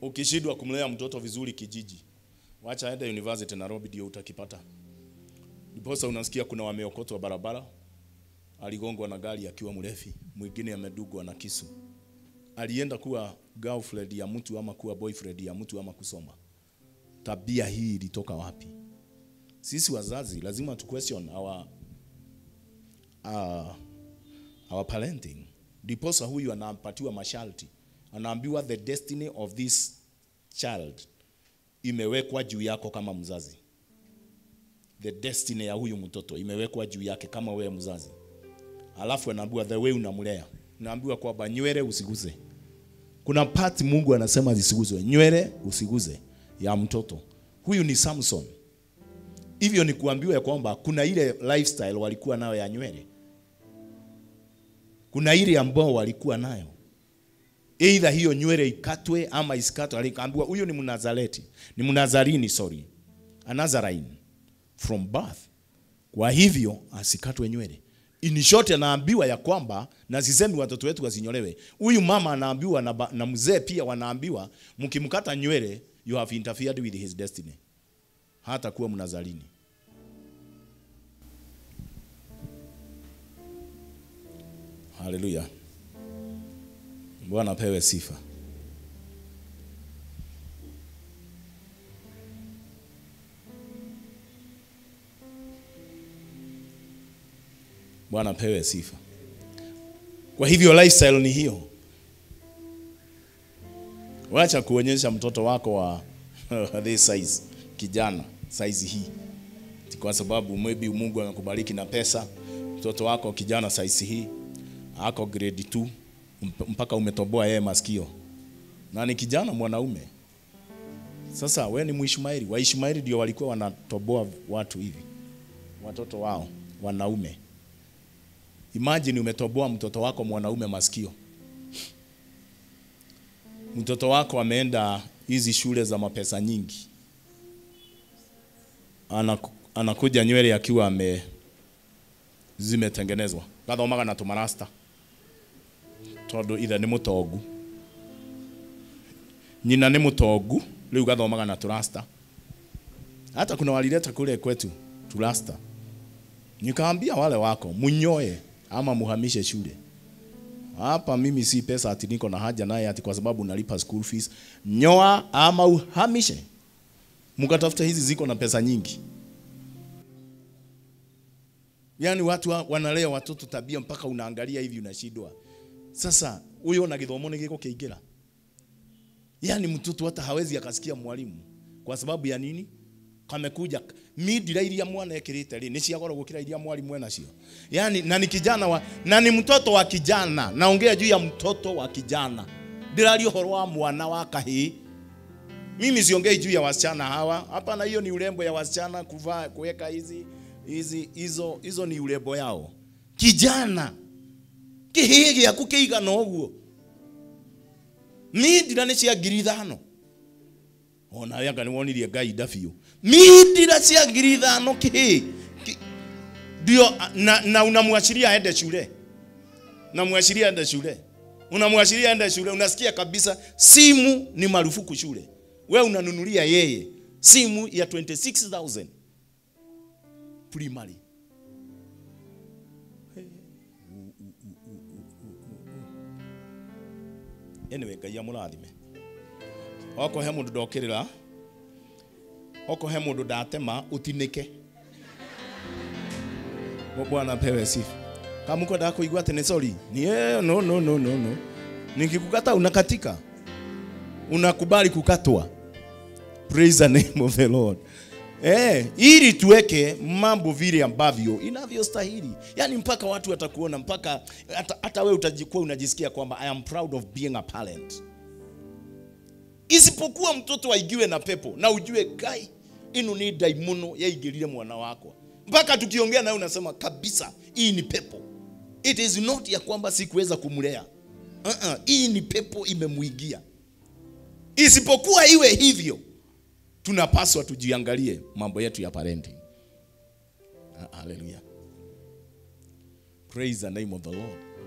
ukishindwa kumlea mtoto vizuri kijiji, wacha aende university Nairobi, ndio utakipata. Ndiposa unasikia kuna wameokotwa barabara, aligongwa na gari akiwa mrefi, mwingine amedugwa na kisu. Alienda kuwa girlfriend ya mtu ama kuwa boyfriend ya mtu ama kusoma. Tabia hii ilitoka wapi? Sisi wazazi lazima tu question our, uh, our parenting. Ndiposa huyu anapatiwa masharti, anaambiwa the destiny of this child imewekwa juu yako kama mzazi. The destiny ya huyu mtoto imewekwa juu yake kama wewe mzazi. Alafu anaambiwa the way unamlea, unaambiwa kwamba nywele usiguze. Kuna part Mungu anasema zisiguzwe, nywele usiguze ya mtoto. Huyu ni Samson. Hivyo ni kuambiwa ya kwamba kuna ile lifestyle walikuwa nayo ya nywele, kuna ile ambao walikuwa nayo Either hiyo nywele ikatwe ama isikatwe. Alikaambiwa huyo ni Mnazareti, ni Mnazarini, sorry, a Nazarene from birth. Kwa hivyo asikatwe nywele. In short, anaambiwa ya kwamba na sisemi watoto wetu wasinyolewe. Huyu mama anaambiwa na, ba- na mzee pia wanaambiwa, mkimkata nywele you have interfered with his destiny, hata kuwa Mnazarini. Haleluya. Bwana apewe sifa. Bwana apewe sifa. Kwa hivyo lifestyle ni hiyo. Wacha kuonyesha mtoto wako wa this size, kijana size hii, Ati kwa sababu maybe Mungu amekubariki na pesa, mtoto wako kijana size hii ako grade 2 mp- mpaka umetoboa yeye masikio na ni kijana mwanaume. Sasa we ni Mwishmaeli, Waishmaeli ndio walikuwa wanatoboa watu hivi, watoto wao wanaume. Imagine umetoboa mtoto wako mwanaume masikio. Mtoto wako ameenda hizi shule za mapesa nyingi, Anaku, anakuja nywele akiwa ame zimetengenezwa gathomaga na tumarasta tondu ithe nĩ mũtongu nyina nĩ mũtongu rĩu gathomaga na turasta hata kuna walileta kule kwetu turasta nikaambia wale wako munyoe ama muhamishe shule hapa mimi si pesa ati niko na haja naye ati kwa sababu nalipa school fees nyoa ama uhamishe mkatafuta hizi ziko na pesa nyingi Yaani watu wa- wanalea watoto tabia mpaka unaangalia hivi unashindwa. Sasa huyo na githomo ni giko kiingira. Yaani mtoto hata hawezi akasikia mwalimu kwa sababu ya nini? Kamekuja midira iria mwana ekirite ri ni cia goro gukira iria mwalimu ena cio. Yaani na ni kijana wa na ni mtoto wa kijana. Naongea juu ya mtoto wa kijana. Ndirario horo wa mwana wa kahii. Mimi siongei juu ya wasichana hawa. Hapana, hiyo ni urembo ya wasichana kuvaa kuweka hizi hizi hizo hizo ni urembo yao. Kijana kihii gĩaku kĩigana ũguo mindira nĩ cia ngiri ithano onawe anga nĩ wonirie ngai nda biũ mindira cia ngiri ithano kĩhĩ Ki- ndio na, na unamwashiria aende shule unamwashiria aende shule unamwashiria aende shule unasikia kabisa simu ni marufuku shule we unanunulia yeye simu ya 26000 primary anyway ngai amũrathime oko he mũndũ ndokĩrĩra oko he mũndũ ndatema ũtinĩke Bwana- bwana apewe sifa kama mko nataka kuigua ati ni sorry ni eh, no no no no no nikikukata unakatika unakubali kukatwa praise the name of the lord Eh, ili tuweke mambo vile ambavyo inavyostahili. Yaani mpaka watu watakuona mpaka hata, hata wewe utajikuwa unajisikia kwamba I am proud of being a parent. Isipokuwa mtoto aigiwe na pepo na ujue kai ino ni daimono yaingĩrire mwana wako. Mpaka tukiongea nawe unasema kabisa hii ni pepo. It is not ya kwamba sikuweza kumlea. Uh-uh, hii ni pepo imemuigia. Isipokuwa iwe hivyo tunapaswa tujiangalie mambo yetu ya parenting. Ah, Hallelujah. Praise the name of the Lord.